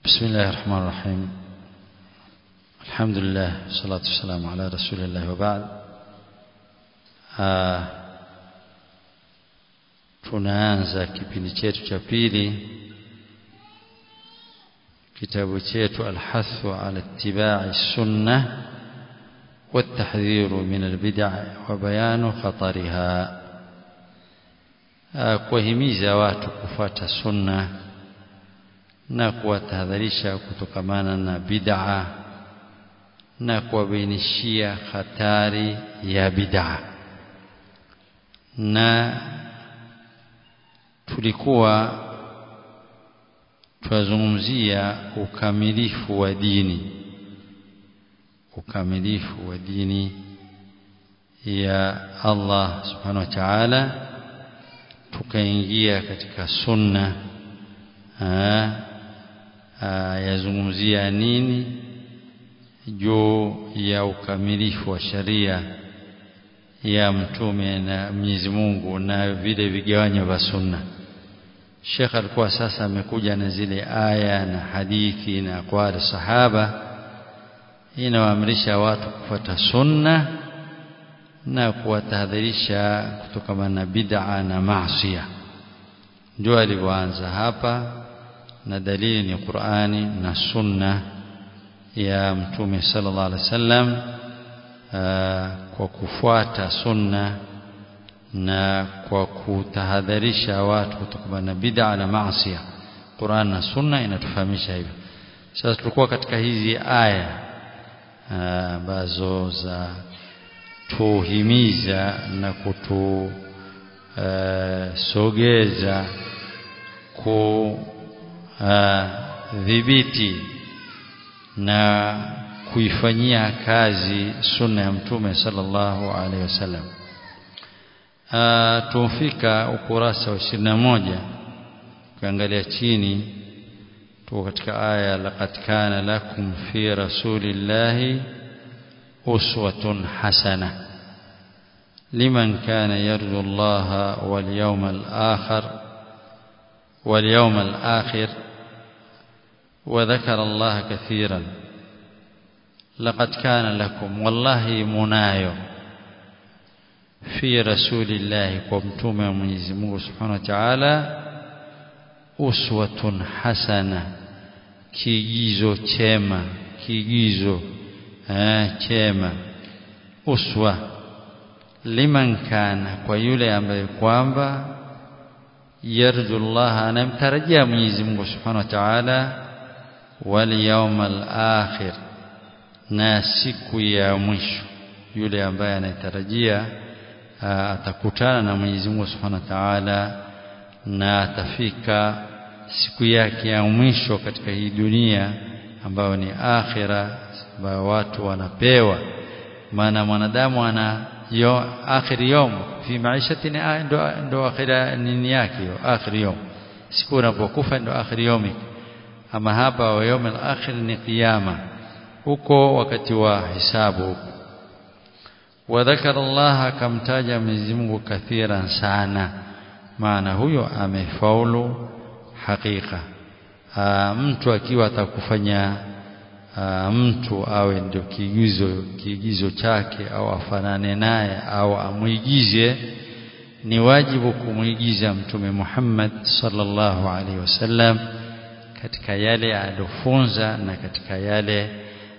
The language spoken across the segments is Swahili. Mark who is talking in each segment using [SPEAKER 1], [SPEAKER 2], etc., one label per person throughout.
[SPEAKER 1] بسم الله الرحمن الرحيم الحمد لله والصلاة والسلام على رسول الله وبعد آه tunaanza kipindi chetu cha pili kitabu chetu alhathu ala ittiba'i sunnah والتحذير من البدع وبيان خطرها kuwahimiza watu kufuata sunna na kuwatahadharisha kutokamana na bid'a na kuwabainishia hatari ya bid'a na tulikuwa twazungumzia ukamilifu wa dini ukamilifu wa dini ya Allah subhanahu wa ta'ala tukaingia katika sunna yazungumzia nini juu ya ukamilifu wa sharia ya mtume na Mwenyezi Mungu na vile vigawanyo vya sunna Sheikh alikuwa sasa amekuja na zile aya na hadithi na aqwali sahaba inawaamrisha watu kufuata sunna na kuwatahadharisha kutokana na bid'a na maasiya ndio alivyoanza hapa na dalili ni Qur'ani na sunna ya mtume sallallahu alaihi wasallam kwa kufuata sunna na kwa kutahadharisha watu kutokana na bid'a na maasiya Qur'an na sunna inatufahamisha hivyo sasa tulikuwa katika hizi aya ambazo za tuhimiza na kutusogeza kudhibiti na kuifanyia kazi sunna ya mtume sallallahu alaihi wasallam tumfika ukurasa wa 21 ukiangalia chini tuko katika aya laqad kana lakum fi rasulillahi uswatun hasana liman kana yarju Allah wal yawmal akhir wal yawmal akhir وذكر الله كثيرا لقد كان لكم والله منايو في رسول الله ومتومه Mwenyezi Mungu Subhanahu wa Ta'ala uswatun hasana kiigizo chema kiigizo eh, chema uswa liman kana kwa yule ambaye kwamba yarju Allah anamtarajia Mwenyezi Mungu Subhanahu wa Ta'ala wal yawmal akhir na siku ya mwisho yule ambaye anatarajia atakutana na Mwenyezi Mungu Subhanahu wa Ta'ala na atafika siku yake ya mwisho katika hii dunia ambayo ni akhira ambayo watu wanapewa maana mwanadamu ana yo akhir yom fi maishati ndo ndo akhira nini yake hiyo akhir yom siku unapokufa ndo akhir yomi ama hapa wa yom al-akhir ni kiyama huko wakati wa hisabu huko wadhakara Allah akamtaja Mwenyezi Mungu kathiran sana maana huyo amefaulu hakika mtu akiwa atakufanya mtu awe ndio kiigizo kiigizo chake au afanane naye au amwigize ni wajibu kumwigiza mtume Muhammad sallallahu alaihi wasallam katika yale aliyofunza na katika yale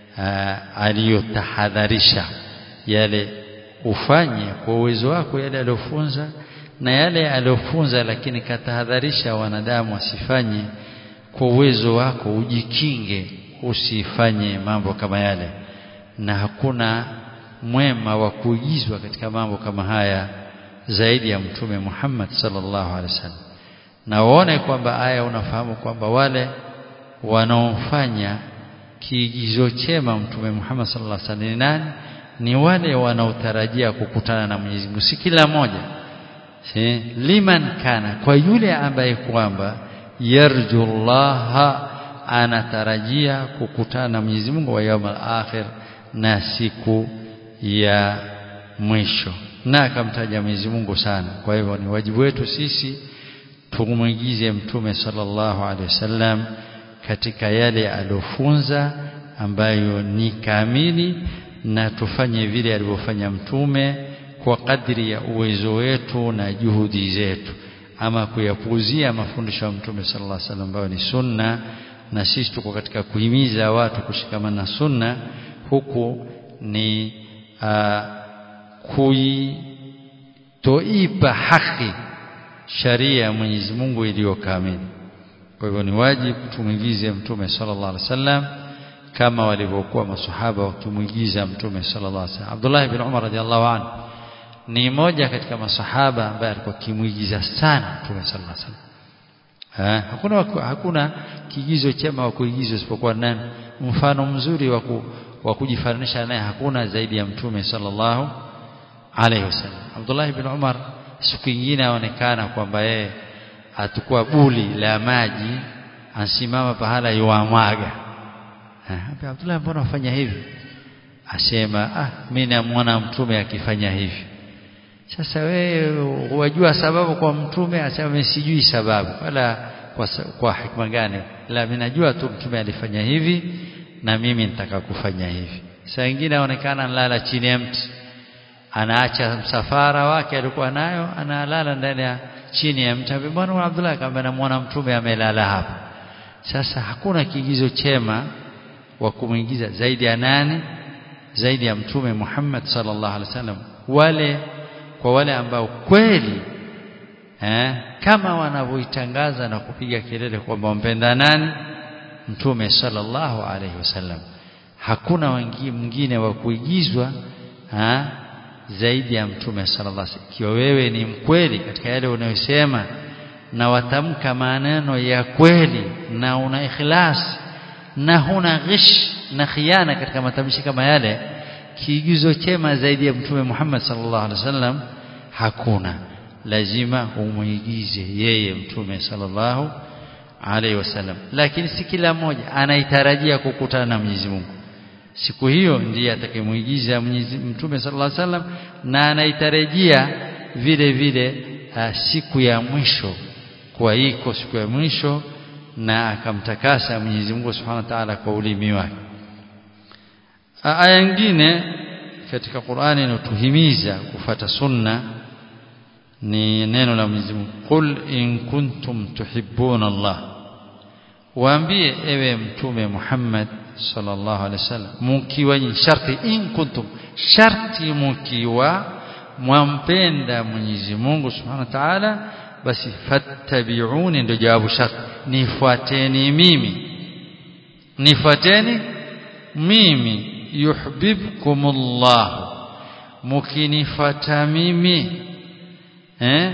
[SPEAKER 1] aliyotahadharisha yale ufanye kwa uwezo wako yale aliyofunza na yale aliyofunza lakini katahadharisha wanadamu wasifanye kwa uwezo wako ujikinge usifanye mambo kama yale na hakuna mwema wa kuigizwa katika mambo kama haya zaidi ya mtume Muhammad sallallahu alaihi wasallam na uone kwamba aya unafahamu kwamba wale wanaofanya kiigizo chema mtume Muhammad sallallahu alaihi wasallam ni nani ni wale wanaotarajia kukutana na Mwenyezi Mungu si kila mmoja si liman kana kwa yule ambaye kwamba yarju Allah anatarajia kukutana na Mwenyezi Mungu wa yaumul akhir na siku ya mwisho na akamtaja Mwenyezi Mungu sana kwa hivyo ni wajibu wetu sisi tumwigize mtume sallallahu alaihi wasallam katika yale aliofunza ambayo ni kamili na tufanye vile alivyofanya mtume kwa kadri ya uwezo wetu na juhudi zetu ama kuyapuuzia mafundisho ya mtume sallallahu alaihi wasallam ambayo ni sunna na sisi tuko katika kuhimiza watu kushikamana na sunna huku ni uh, kuitoipa haki sharia ya Mwenyezi Mungu iliyo kamili kwa hivyo ni wajibu tumwigize mtume sallallahu alaihi wasallam kama walivyokuwa masahaba wakimwigiza mtume sallallahu alaihi wasallam Abdullah ibn Umar radhiallahu anhu ni moja katika masahaba ambaye alikuwa kimwigiza sana mtume sallallahu alaihi wasallam Ha, hakuna hakuna kigizo chema wa kuigizwa isipokuwa nani mfano mzuri wa wa kujifananisha naye hakuna zaidi ya mtume sallallahu alaihi wasallam Abdullah ibn Umar siku nyingine aonekana kwamba yeye atakuwa buli la maji ansimama pahala yuamwaga ha, Abdullah mbona ufanya hivi asema ah mimi namwona mtume akifanya hivi sasa wewe wajua sababu kwa mtume asema sijui sababu wala kwa, kwa hikma gani la mimi najua tu mtume alifanya hivi na mimi nitaka kufanya hivi saa nyingine aonekana analala chini ya mti anaacha msafara wake alikuwa nayo analala ndani ya chini ya mti mbona Abdullah kama namuona mtume amelala hapa sasa hakuna kigizo chema wa kumwingiza zaidi ya nani zaidi ya mtume Muhammad sallallahu alaihi wasallam wale kwa wale ambao kweli eh, kama wanavyoitangaza na kupiga kelele kwamba wampenda nani mtume sallallahu alaihi wasallam hakuna mwingine wa kuigizwa ha, zaidi ya mtume sallallahu alaihi wasallam ikiwa wewe ni mkweli katika yale unayosema na watamka maneno ya kweli na una ikhlas na huna ghish na khiana katika matamshi kama yale kiigizo chema zaidi ya mtume Muhammad sallallahu alaihi wasallam hakuna lazima umuigize yeye mtume sallallahu alaihi wasallam lakini si kila mmoja anaitarajia kukutana na Mwenyezi Mungu siku hiyo ndiye atakayemuigiza Mwenyezi Mtume sallallahu alaihi wasallam na anaitarajia vile vile uh, siku ya mwisho kwa iko siku ya mwisho na akamtakasa Mwenyezi Mungu Subhanahu wa Ta'ala kwa ulimi wake aya nyingine katika Qur'ani inatuhimiza kufata sunna ni neno la Mwenyezi Mungu qul in kuntum tuhibbuna Allah waambie ewe mtume Muhammad sallallahu alaihi wasallam mkiwa sharti in kuntum sharti mkiwa mwampenda Mwenyezi Mungu Subhanahu wa Ta'ala basi fattabi'uni ndio jawabu sharti nifuateni mimi nifuateni mimi yuhibbukumullah mukinifuata mimi eh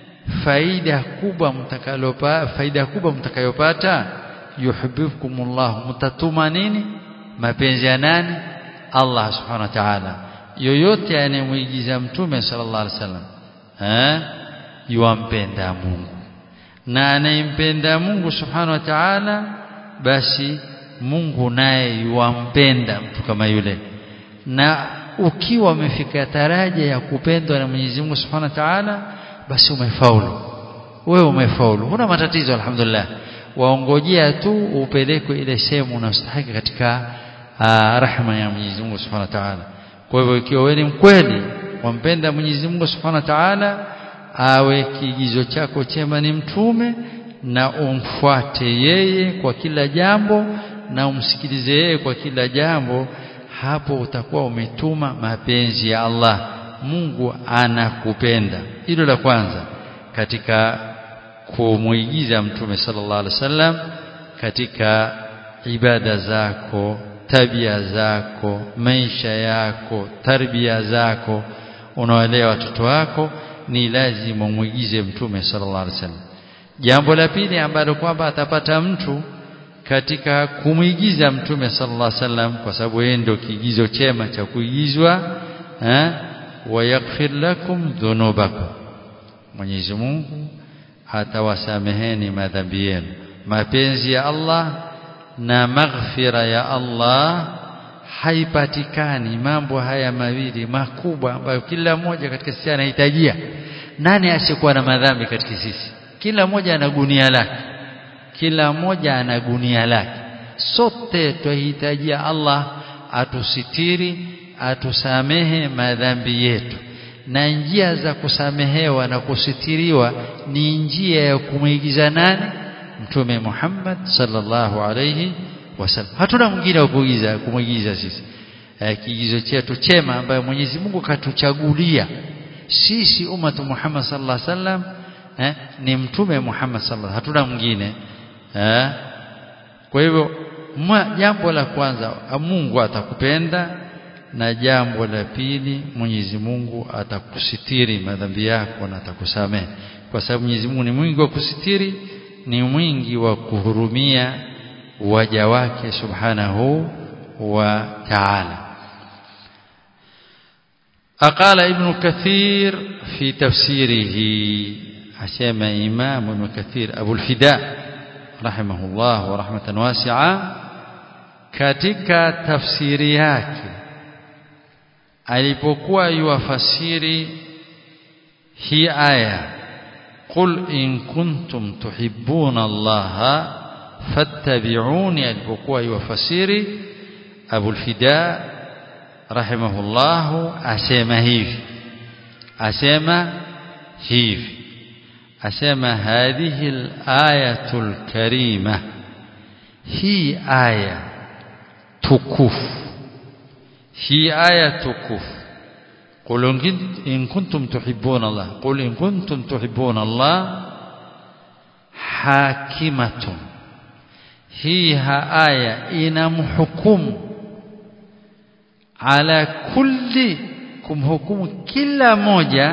[SPEAKER 1] faida kubwa mtakalopa faida kubwa mtakayopata yuhibbukumullah mtatuma nini mapenzi ya nani Allah subhanahu wa ta'ala yoyote anayemuigiza mtume sallallahu alaihi wasallam eh yuampenda Mungu na anayempenda Mungu subhanahu wa ta'ala basi Mungu naye yuampenda mtu kama yule na ukiwa umefika daraja ya kupendwa na Mwenyezi Mungu Subhanahu wa Ta'ala basi umefaulu wewe umefaulu huna matatizo alhamdulillah waongojea tu upelekwe ile sehemu unastahili katika rahma ya Mwenyezi Mungu Subhanahu wa Ta'ala kwa hivyo ikiwa wewe ni mkweli wampenda Mwenyezi Mungu Subhanahu wa Ta'ala awe kigizo chako chema ni mtume na umfuate yeye kwa kila jambo na umsikilize yeye kwa kila jambo hapo utakuwa umetuma mapenzi ya Allah Mungu anakupenda hilo la kwanza katika kumuigiza mtume sallallahu alaihi wasallam katika ibada zako tabia zako maisha yako tarbia zako unawalea watoto wako ni lazima umuigize mtume sallallahu alaihi wasallam jambo la pili ambalo kwamba atapata mtu katika kumwigiza mtume sallallahu alaihi wasallam kwa sababu yeye ndio kiigizo chema cha kuigizwa eh wayaghfir lakum dhunubakum Mwenyezi Mungu atawasameheni madhambi yenu mapenzi ya Allah na maghfira ya Allah haipatikani mambo haya mawili makubwa ambayo kila mmoja katika sisi anahitajia nani asiyekuwa na madhambi katika sisi kila mmoja ana gunia lake kila mmoja ana gunia lake sote twahitajia Allah atusitiri atusamehe madhambi yetu na njia za kusamehewa na kusitiriwa ni njia ya kumwigiza nani mtume Muhammad sallallahu alayhi wasallam hatuna mwingine wa kuigiza kumwigiza sisi eh, kiigizo chetu chema ambayo Mwenyezi Mungu katuchagulia sisi umatu Muhammad sallallahu alaihi wasallam eh, ni mtume Muhammad sallallahu hatuna mwingine eh. kwa hivyo jambo la kwanza Mungu atakupenda na jambo la pili Mwenyezi Mungu atakusitiri madhambi yako na atakusamehe kwa sababu Mwenyezi Mungu ni mwingi wa kusitiri ni mwingi wa kuhurumia waja wake subhanahu wa ta'ala أقال ابن كثير في تفسيره حسام إمام ابن كثير أبو الفداء رحمه الله ورحمة واسعة katika tafsiri yake alipokuwa yuwafasiri hii aya qul in kuntum tuhibbuna allaha fattabi'uni alipokuwa yuwafasiri Abu al-Fida rahimahullah asema hivi asema hivi asema hadhihi al-ayatul karima hii aya tukufu hii aya tukufu قل إن كنتم تحبون الله قل إن كنتم تحبون الله حاكمة هي آية إنمحكم على كل kumhukumu kila moja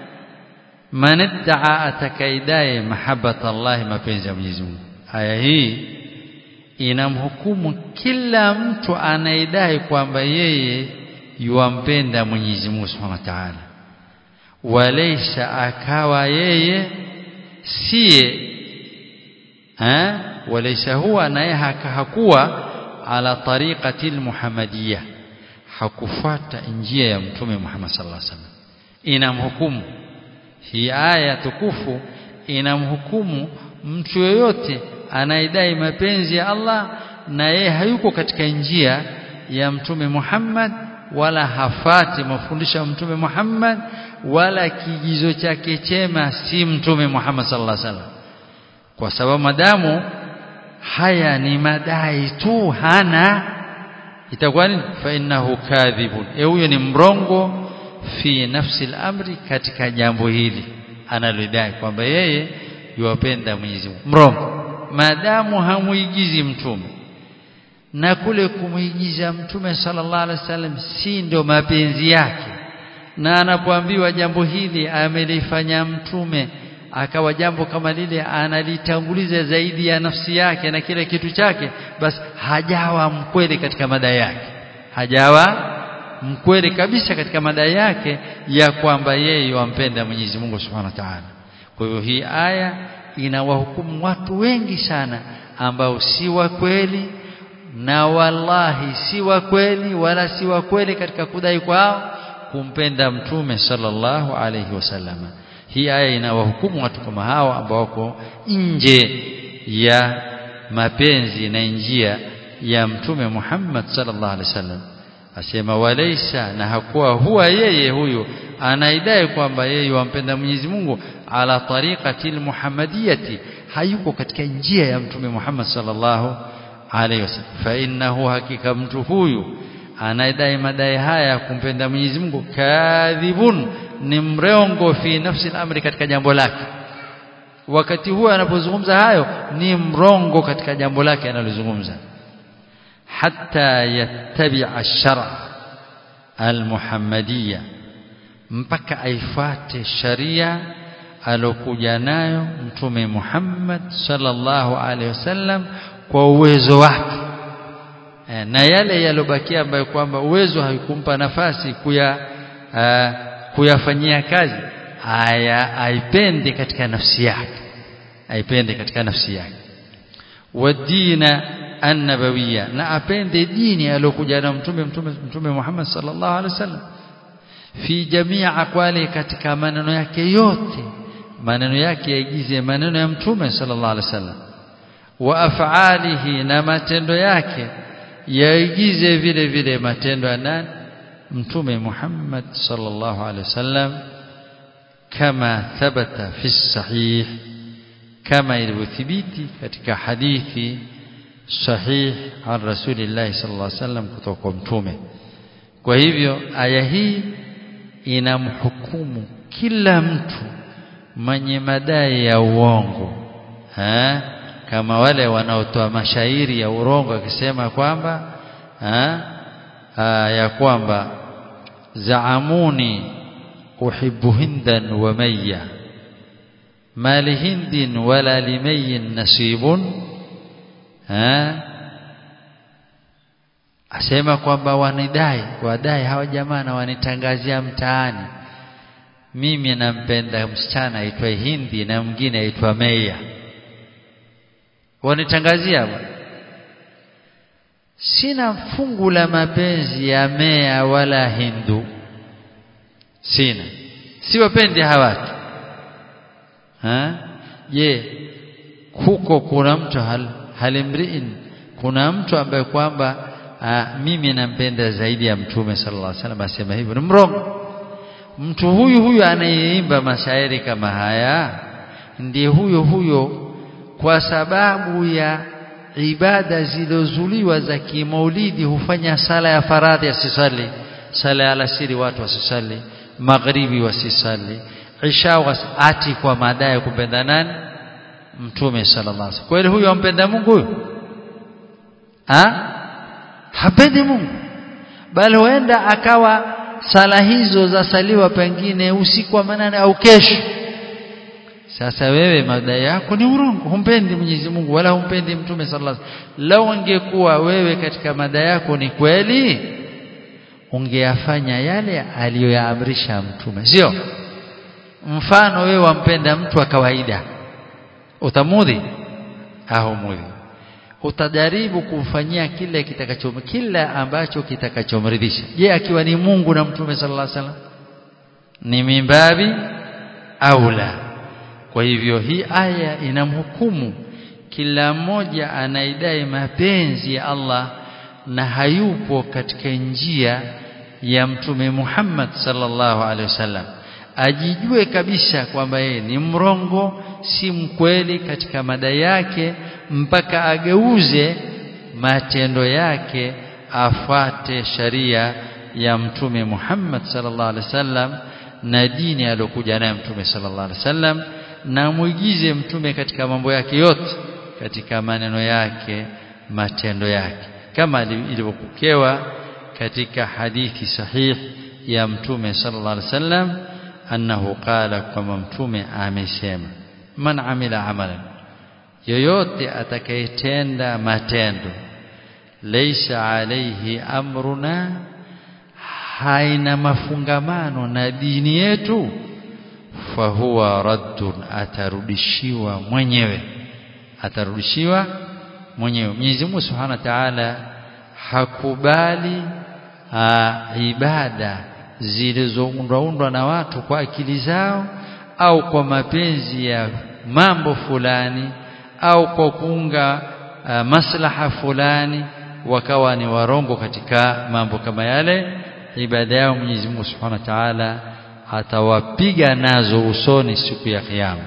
[SPEAKER 1] man iddaa atakaidai mahabbata Allah mapenzi ya Mwenyezi Mungu aya hii inamhukumu kila mtu anaidai kwamba yeye yuampenda Mwenyezi Mungu Subhanahu wa Ta'ala walaysa akawa yeye siye eh walaysa huwa naye hakuwa ala tariqati almuhammadiyya hakufuata njia ya mtume Muhammad sallallahu alaihi wasallam inamhukumu hii aya tukufu inamhukumu mtu yoyote anaidai mapenzi ya Allah na yeye hayuko katika njia ya mtume Muhammad wala hafati mafundisho ya mtume Muhammad wala kigizo chake chema si mtume Muhammad sallallahu alaihi wasallam kwa sababu madamu haya ni madai tu hana itakuwa nini fa innahu kadhibun e huyo ni mrongo fi nafsi al-amri katika jambo hili analodai kwamba yeye yuwapenda Mwenyezi Mungu mrongo maadamu hamuigizi mtume na kule kumuigiza mtume sallallahu alaihi wasallam si ndio mapenzi yake na anapoambiwa jambo hili amelifanya mtume akawa jambo kama lile analitanguliza zaidi ya nafsi yake na kile kitu chake basi hajawa mkweli katika madai yake hajawa mkweli kabisa katika madai yake ya kwamba yeye wampenda Mwenyezi Mungu Subhanahu wa Ta'ala kwa hiyo hii aya inawahukumu watu wengi sana ambao si wa kweli na wallahi si wa kweli wala si wa kweli katika kudai kwao kumpenda mtume sallallahu alayhi wasallam hii aya inawahukumu watu kama hao ambao wako nje ya mapenzi na njia ya mtume Muhammad sallallahu alaihi wasallam asema walaysa na hakuwa huwa yeye huyu anaidai kwamba yeye wampenda Mwenyezi Mungu ala tariqati almuhammadiyati hayuko katika njia ya mtume Muhammad sallallahu alaihi wasallam fa innahu hakika mtu huyu anaidai madai haya kumpenda Mwenyezi Mungu kadhibun ni mrongo fi nafsi al-amri katika jambo lake wakati huo anapozungumza hayo ni mrongo katika jambo lake analozungumza hatta yattabi'a ash-shar' al-muhammadiyya mpaka aifuate sharia alokuja nayo mtume Muhammad sallallahu alaihi wasallam kwa uwezo wake e, na yale yalobakia ambayo kwamba uwezo haikumpa nafasi kuya uh, kuyafanyia kazi haya aipende katika nafsi yake aipende katika nafsi yake wadina annabawiyya na apende dini aliyokuja na mtume mtume mtume Muhammad sallallahu alaihi wasallam fi jamii aqwali katika maneno yake yote maneno yake yaigize maneno ya mtume sallallahu alaihi wasallam wa af'alihi na matendo yake yaigize vile vile matendo ya nani mtume Muhammad sallallahu alaihi wasallam kama thabata fi sahih kama ilivyothibiti katika hadithi sahih an rasulillah sallallahu alaihi wasallam kutoka kwa mtume kwa hivyo aya hii inamhukumu kila mtu mwenye madai ya uongo ha? kama wale wanaotoa mashairi ya urongo akisema kwamba ha? ha, ya kwamba zaamuni uhibbu hindan wa mayya ma lihindin wala limayyin nasibun ha? asema kwamba wanidai wadai hawa jamaa na wanitangazia mtaani mimi nampenda msichana aitwa Hindi na mwingine aitwa Meya wanitangazia bwana sina fungu la mapenzi ya Meya wala Hindu sina siwapendi hawa watu ha je huko kuna mtu hal, halimriin kuna mtu ambaye kwamba mimi nampenda zaidi ya mtume sallallahu alaihi wasallam asema hivyo ni mrongo mtu huyu huyu anayeimba mashairi kama haya ndiye huyo huyo kwa sababu ya ibada zilizozuliwa za kimaulidi hufanya sala ya faradhi asisali sala ya alasiri watu wasisali maghribi wasisali isha wasati kwa madai ya kupenda nani mtume sallallahu alaihi wasallam kweli huyo ampenda Mungu huyo ha hapendi Mungu bali huenda akawa sala hizo zasaliwa pengine usiku wa manane au kesho sasa wewe madai yako ni urongo humpendi Mwenyezi Mungu wala humpendi mtume sallallahu alaihi wasallam lau ungekuwa wewe katika madai yako ni kweli ungeyafanya yale aliyoyaamrisha mtume sio mfano wewe wampenda mtu wa kawaida utamudhi haumudhi utajaribu kumfanyia kile kitakacho kila ambacho kitakachomridhisha je akiwa ni Mungu na mtume sallallahu alaihi wasallam ni mimbabi au la kwa hivyo hii aya inamhukumu kila mmoja anaidai mapenzi ya Allah na hayupo katika njia ya mtume Muhammad sallallahu alaihi wasallam ajijue kabisa kwamba yeye ni mrongo si mkweli katika madai yake mpaka ageuze matendo yake afuate sharia ya mtume Muhammad sallallahu alaihi wasallam na dini aliyokuja nayo mtume sallallahu alaihi wasallam na muigize mtume katika mambo yake yote katika maneno yake matendo yake kama ilivyopokewa katika hadithi sahih ya mtume sallallahu alaihi wasallam annahu qala kama mtume amesema man amila amalan yoyote atakayetenda matendo laysa alayhi amruna haina mafungamano na dini yetu fahuwa raddun atarudishiwa mwenyewe atarudishiwa mwenyewe Mwenyezi Mungu Subhanahu wa Ta'ala hakubali aa, ibada zilizoundwa na watu kwa akili zao au kwa mapenzi ya mambo fulani au kwa kuunga uh, maslaha fulani wakawa ni warongo katika mambo kama yale ibada yao Mwenyezi Mungu Subhanahu wa Ta'ala atawapiga nazo usoni siku ya kiyama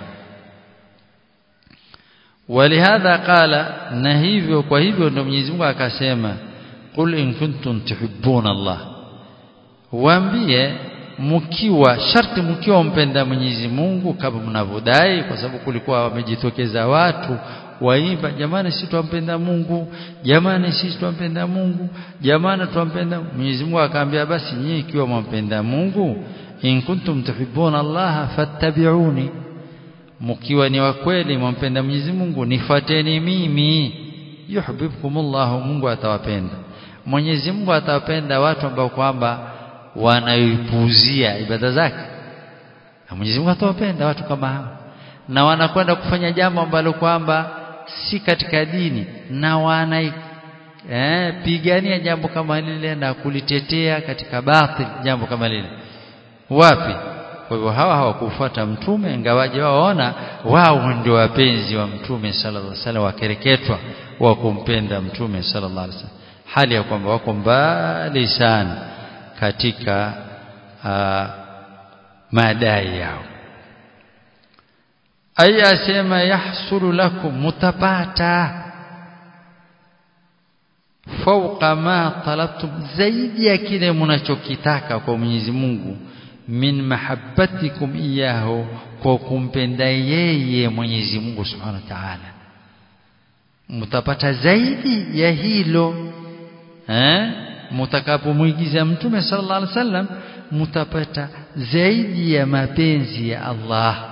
[SPEAKER 1] ولهذا قال na hivyo kwa hivyo ndio Mwenyezi Mungu akasema qul in kuntum tuhibbuna Allah waambie mkiwa sharti mkiwa mpenda Mwenyezi Mungu kama mnavyodai kwa sababu kulikuwa wamejitokeza watu waimba jamani sisi tumpenda Mungu jamani sisi tumpenda Mungu jamani tumpenda Mwenyezi Mungu akaambia basi nyinyi ikiwa mmpenda Mungu in kuntum tuhibbuna Allah fattabi'uni mkiwa ni wa kweli mmpenda Mwenyezi Mungu nifuateni mimi yuhibbukumullah Mungu atawapenda Mwenyezi Mungu atawapenda watu ambao kwamba wanaipuuzia ibada zake na Mwenyezi Mungu atawapenda watu kama hao na wanakwenda kufanya jambo ambalo kwamba si katika dini na wana eh, pigania jambo kama lile na kulitetea katika batil jambo kama lile wapi kwa hivyo hawa hawakufuata mtume ingawaje waona wao ndio wapenzi wa mtume sallallahu alaihi wasallam wakereketwa wa kumpenda mtume sallallahu alaihi wasallam hali ya kwamba wako mbali sana katika uh, madai yao aya asema yahsulu lakum mutapata fauqa ma talabtum zaidi ya kile mnachokitaka kwa Mwenyezi Mungu min mahabbatikum iyahu kwa kumpenda yeye Mwenyezi Mungu Subhanahu wa Ta'ala mtapata zaidi ya hilo eh mtakapomuigiza mtume sallallahu alaihi wasallam mtapata zaidi ya mapenzi ya Allah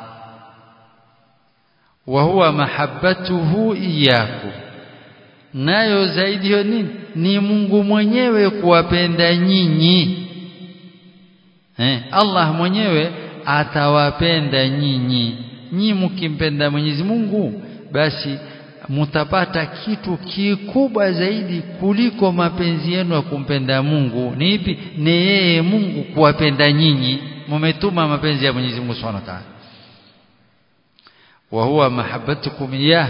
[SPEAKER 1] wa huwa mahabbatuhu iyyakum nayo zaidi hiyo nini ni Mungu mwenyewe kuwapenda nyinyi eh Allah mwenyewe atawapenda nyinyi nyinyi mkimpenda Mwenyezi Mungu basi mutapata kitu kikubwa zaidi kuliko mapenzi yenu ya kumpenda Mungu ni ipi ni yeye Mungu kuwapenda nyinyi mumetuma mapenzi ya Mwenyezi Mungu Subhanahu wa Ta'ala wa huwa mahabbatukum iyah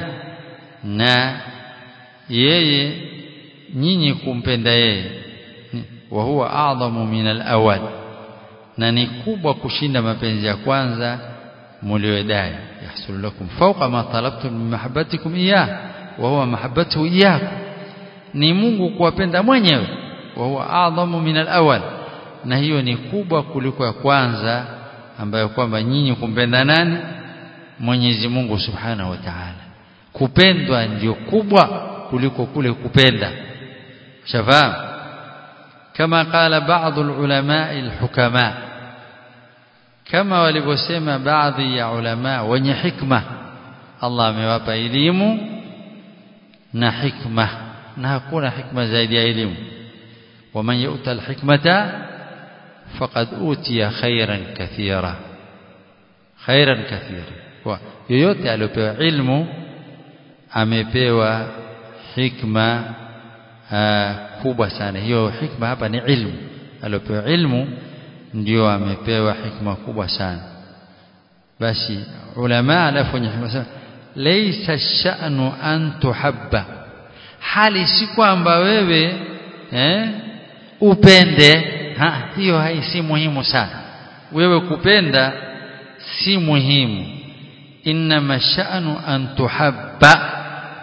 [SPEAKER 1] na yeye nyinyi kumpenda yeye wa huwa a'zamu min al-awwal na ni kubwa kushinda mapenzi ya kwanza mliodai yahsul lakum fawqa ma talabtum min mahabbatikum iyyah wa huwa mahabbatuhu iyyakum ni Mungu kuwapenda mwenyewe wa huwa a'zamu min al-awwal na hiyo ni kubwa kuliko ya kwanza ambayo kwamba nyinyi kumpenda nani Mwenyezi Mungu Subhanahu wa Ta'ala kupendwa ndio kubwa kuliko kule kupenda shafahamu kama qala baadhi ulama alhukama kama walivyosema baadhi ya ulama wenye hikma Allah amewapa elimu na hikma na hakuna hikma zaidi ya elimu waman yu'ta alhikmata faqad utiya khairan kathira khairan kathira kwa yoyote aliyopewa ilmu amepewa hikma aa, kubwa sana hiyo hikma hapa ni ilmu aliyopewa ilmu ndio amepewa hikma kubwa sana basi ulama alafu wenye hikma sana laysa sha'nu an tuhabba hali si kwamba wewe eh, upende ha, hiyo haisi muhimu sana wewe kupenda si muhimu inma sha'nu an tuhabba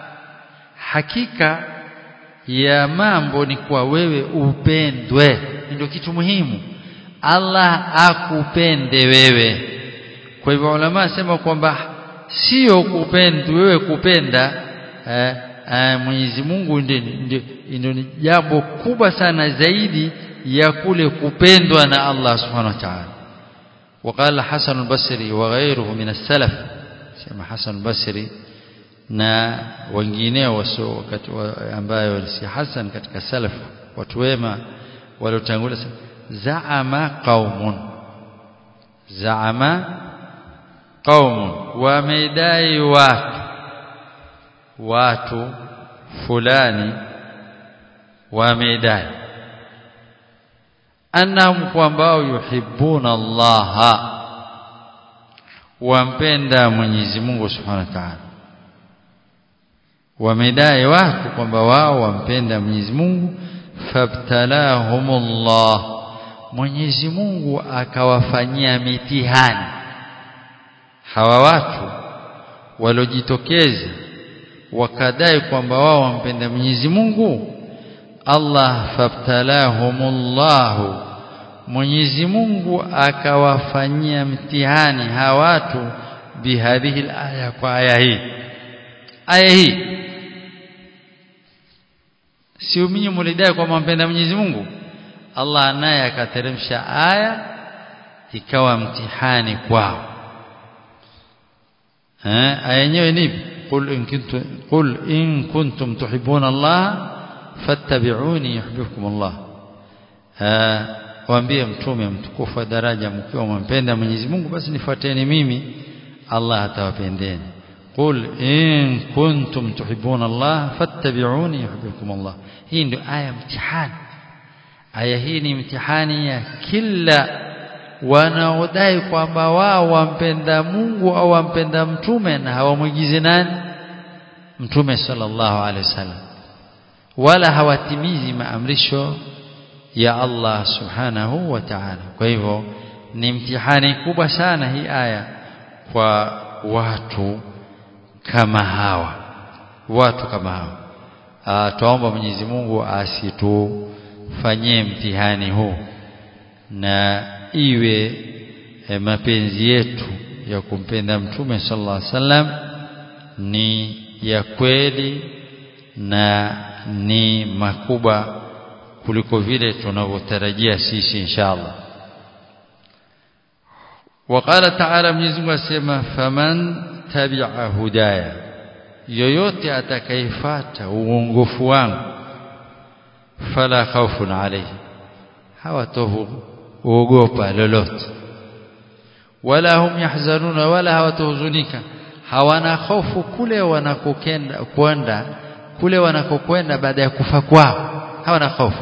[SPEAKER 1] hakika ya mambo ni kwa wewe upendwe ndio kitu muhimu Allah akupende wewe kwa hivyo ulama sema kwamba sio kupenda wewe kupenda eh, eh, Mwenyezi Mungu ndio ni jambo kubwa sana zaidi ya kule kupendwa na Allah Subhanahu wa Ta'ala وقال حسن البصري وغيره من السلف سمع حسن البصري na wengineo wasio wakati ambayo si hasan katika salaf watu wema waliotangulia zaama qaumun zaama qaumun wamedai watu watu fulani wamedai annahum kwambao yuhibbuna Allah wampenda Mwenyezi Mungu Subhanahu wa Ta'ala wamedai watu kwamba wao wampenda Mwenyezi Mungu fabtalahumullah Mwenyezi Mungu akawafanyia mitihani hawa watu waliojitokeza wakadai kwamba wao wampenda Mwenyezi Mungu Allah fabtalahumullah Mwenyezi Mungu akawafanyia mtihani hawa watu bihadhihi alaya kwa aya hii aya hii si uminyi mulidai kwamba mpenda Mwenyezi Mungu Allah naye akateremsha aya ikawa mtihani kwao eh aya yenyewe ni qul in kuntum qul in kuntum tuhibbuna Allah fattabi'uni yuhibbukum Allah eh waambie mtume mtukufu wa daraja mkiwa mmpenda Mwenyezi Mungu basi nifuateni mimi Allah atawapendeni قل إن كنتم تحبون الله فاتبعوني يحببكم الله hii ndio aya mtihani aya hii ni mtihani ya kila wanaodai kwamba wao wampenda Mungu au wampenda mtume na hawamwigizi nani mtume sallallahu alaihi wasallam wala hawatimizi maamrisho ya Allah subhanahu wa ta'ala kwa hivyo ni mtihani kubwa sana hii aya kwa watu kama hawa watu kama hawa tuomba Mwenyezi Mungu asitufanyie mtihani huu na iwe e, mapenzi yetu ya kumpenda mtume sallallahu alaihi wasallam ni ya kweli na ni makubwa kuliko vile tunavyotarajia sisi inshallah وقال تعالى Mwenyezi Mungu asema faman tabi'a hudaya yoyote atakayefuata uongofu wangu fala khawfun alayhi hawatohuogopa lolote wala hum yahzanuna wala hawatohuzunika hawana hofu kule wanakokenda kwenda kule wanakokwenda baada ya kufa kwao hawana hofu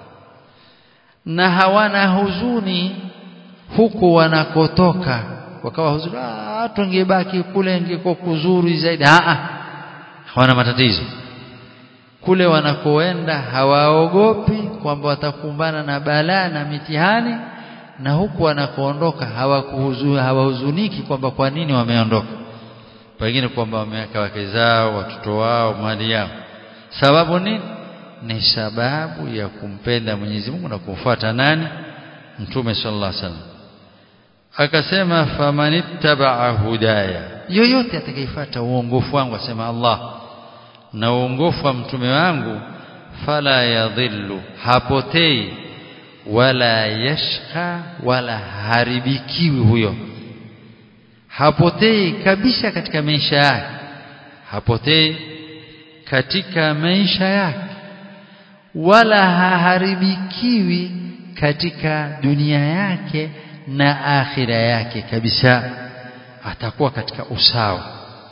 [SPEAKER 1] na hawana huzuni huku wanakotoka wakawa huzuni ah tungebaki kule ingekuwa kuzuri zaidi a hawana matatizo kule wanakoenda hawaogopi kwamba watakumbana na balaa na mitihani na huku wanakoondoka hawahuzuniki kwamba kwa nini wameondoka pengine kwamba wameweka wake zao watoto wao mali yao sababu nini ni sababu ya kumpenda Mwenyezi Mungu na kumfuata nani Mtume sallallahu alaihi wasallam akasema famanittaba'a hudaya yoyote atakayefuata uongofu wangu asema Allah na uongofu wa mtume wangu fala yadhillu hapotei wala yashqa wala haribikiwi huyo hapotei kabisa katika maisha yake hapotei katika maisha yake wala haharibikiwi katika dunia yake na akhira yake kabisa atakuwa katika usawa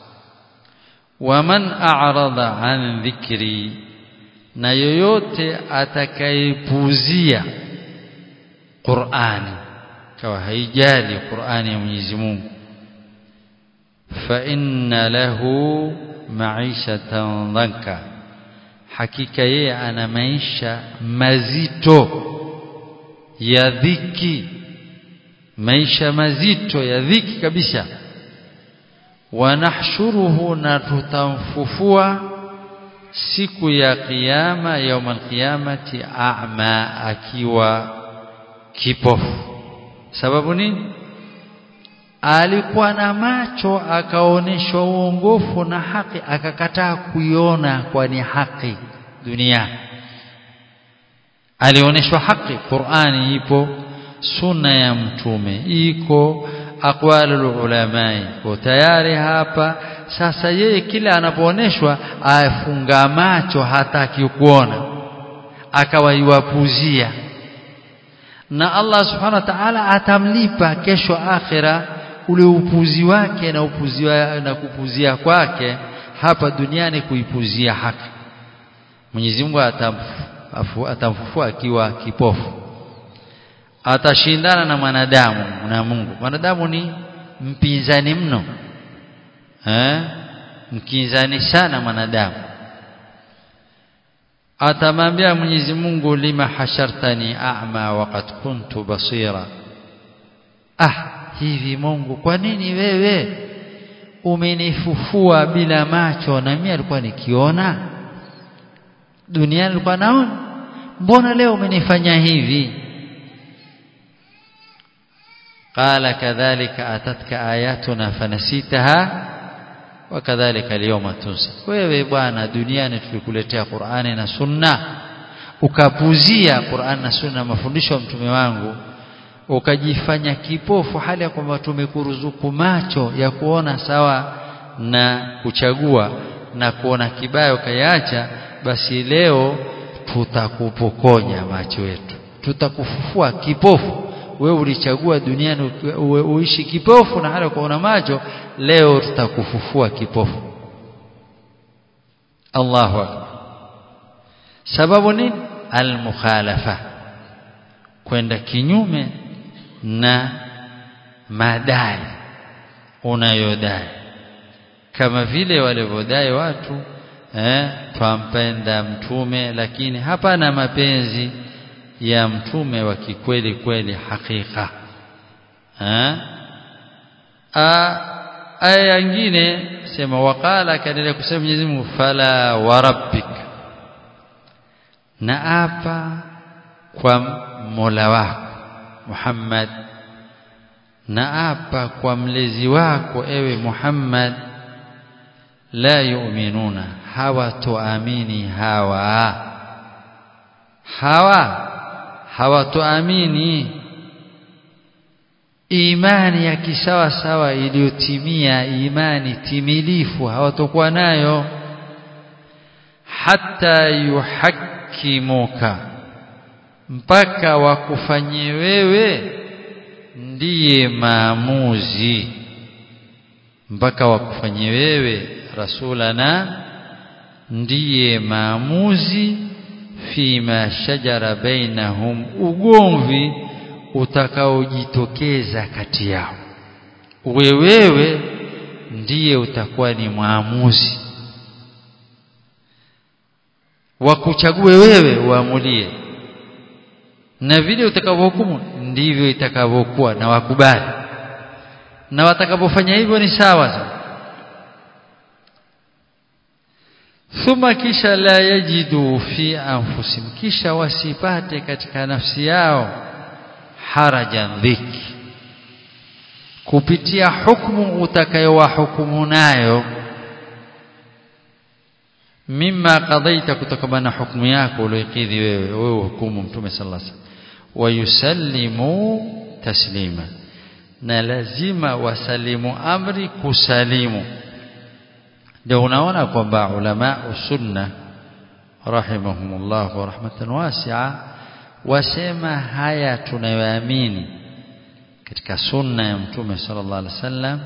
[SPEAKER 1] waman a'rada an dhikri na yoyote atakayepuzia Qur'ani kawa haijali Qur'ani ya Mwenyezi Mungu fa inna lahu ma'ishatan dhanka hakika yeye ana maisha mazito ya dhiki maisha mazito ya dhiki kabisa wanahshuruhu na tutamfufua siku ya kiyama yaum alqiyamati a'ma akiwa kipofu sababu nini alikuwa na macho akaoneshwa uongofu na haki akakataa kuiona kwa ni haki dunia alioneshwa haki Qur'ani ipo sunna ya mtume iko aqwalul ulamai kwa tayari hapa sasa yeye kila anapooneshwa afunga macho hataki kuona akawaiwapuzia na Allah subhanahu wa ta'ala atamlipa kesho akhira ule upuzi wake na upuzi wa, na kupuzia kwake hapa duniani kuipuzia haki Mwenyezi Mungu atamfu, atamfufua akiwa kipofu atashindana na mwanadamu na Mungu mwanadamu ni mpinzani mno eh mkinzani sana mwanadamu atamwambia Mwenyezi Mungu lima hashartani a'ma waqad kuntu basira ah hivi Mungu kwa nini wewe umenifufua bila macho na mimi alikuwa nikiona duniani nilikuwa naona mbona leo umenifanya hivi قال كذلك أتتك آياتنا فنسيتها وكذلك اليوم تنسى wewe bwana duniani tulikuletea Qur'ani na Sunna ukapuzia Qur'ani na Sunna mafundisho ya mtume wangu ukajifanya kipofu hali ya kwamba tumekuruzuku macho ya kuona sawa na kuchagua na kuona kibaya ukayaacha basi leo tutakupokonya macho yetu tutakufufua kipofu wewe ulichagua duniani uishi kipofu na hali kuona macho leo tutakufufua kipofu Allahu akbar sababu nini almukhalafa kwenda kinyume na madai unayodai kama vile walivyodai watu eh, twampenda mtume lakini hapana mapenzi ya mtume wa kikweli kweli hakika eh? aya nyingine sema waqala kaendelea kusema Mwenyezi Mungu fala warabbik na apa kwa Mola wako Muhammad na apa kwa mlezi wako ewe Muhammad la yu'minuna hawatuamini hawa hawa hawatuamini imani ya kisawa sawa iliyotimia imani timilifu hawatokuwa nayo hata yuhakimuka mpaka wakufanyie wewe ndiye maamuzi mpaka wakufanyie wewe rasulana ndiye maamuzi fima shajara bainahum ugomvi utakaojitokeza kati yao wewe ndiye utakuwa ni mwamuzi wakuchague wewe uamulie na vile utakavyohukumu ndivyo itakavyokuwa na wakubali na watakapofanya hivyo ni sawa sawa thumma kisha la yajidu fi anfusihim kisha wasipate katika nafsi yao harajan dhiki kupitia hukumu utakayowahukumu nayo mimma qadaita kutokana na hukumu yako uliyokidhi wewe wewe hukumu mtume sallallahu alaihi wasallam wayusallimu taslima na lazima wasalimu amri kusalimu ndio unaona kwamba ulama sunna rahimahumullah wa rahmatan wasi'a wasema haya tunayoamini katika sunna ya mtume sallallahu alaihi wasallam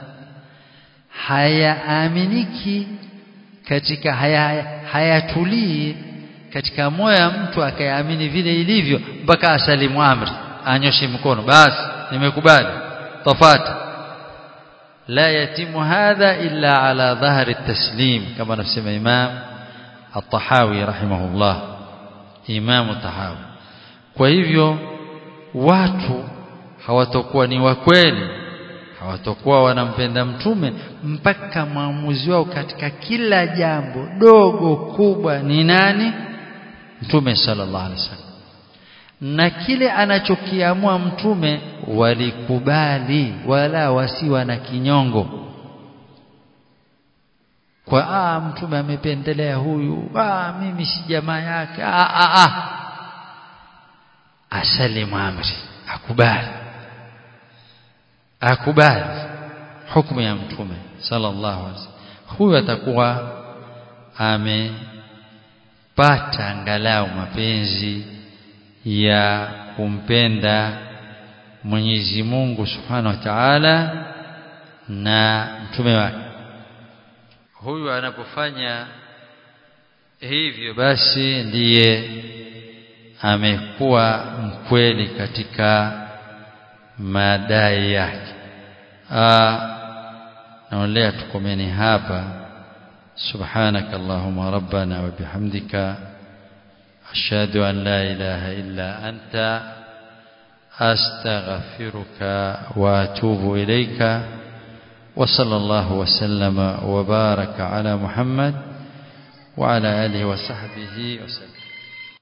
[SPEAKER 1] hayaaminiki katika haya hayatulii katika moyo wa mtu akayaamini vile ilivyo mpaka asalimu amri anyoshe mkono basi nimekubali tafata la yatimu hadha illa ala dhahri taslim kama anasema imam at-tahawi rahimahullah imam at-tahawi kwa hivyo watu hawatakuwa ni wa kweli hawatakuwa wanampenda mtume mpaka maamuzi wao katika kila jambo dogo kubwa ni nani mtume sallallahu alaihi wasallam na kile anachokiamua mtume walikubali wala wasiwa na kinyongo kwa ah mtume amependelea huyu ah mimi si jamaa yake ah ah ah asalimu amri akubali akubali hukumu ya mtume sallallahu alaihi wasallam huyu atakuwa amepata angalau mapenzi ya kumpenda Mwenyezi Mungu Subhanahu wa Ta'ala na mtume wake huyu anapofanya hivyo basi ndiye amekuwa mkweli katika madai yake naolea tukomeni hapa subhanaka allahumma rabbana wa bihamdika ashhadu an la ilaha illa anta astaghfiruka wa atubu ilayka وصلى الله وسلم وبارك على محمد وعلى اله وصحبه وسلم